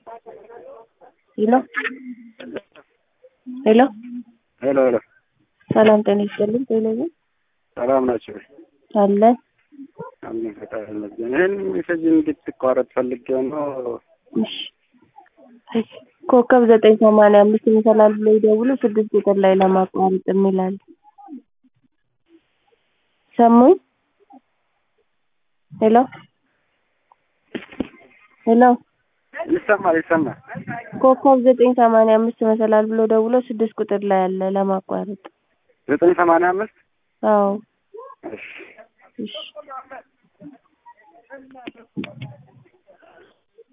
ሄሎ ሄሎ ሄሎ ሄሎ ሰላም ጤና ይስጥልኝ። ቴሌቪዥን ሰላም ናቸው? አለን። አሜን ፈጣሪ ይመስገን። ይህን ሜሴጅ እንድትቋረጥ ፈልጌው ነው። እሺ ኮከብ ዘጠኝ ሰማንያ አምስት ይመሰላል ብሎ ይደውሉ ስድስት ቁጥር ላይ ለማቋረጥ የሚላል ሰሙኝ። ሄሎ ሄሎ ይሰማል ይሰማል። ኮከብ ዘጠኝ ሰማንያ አምስት ይመሰላል ብሎ ደውሎ ስድስት ቁጥር ላይ አለ ለማቋረጥ። ዘጠኝ ሰማንያ አምስት አዎ እሺ እሺ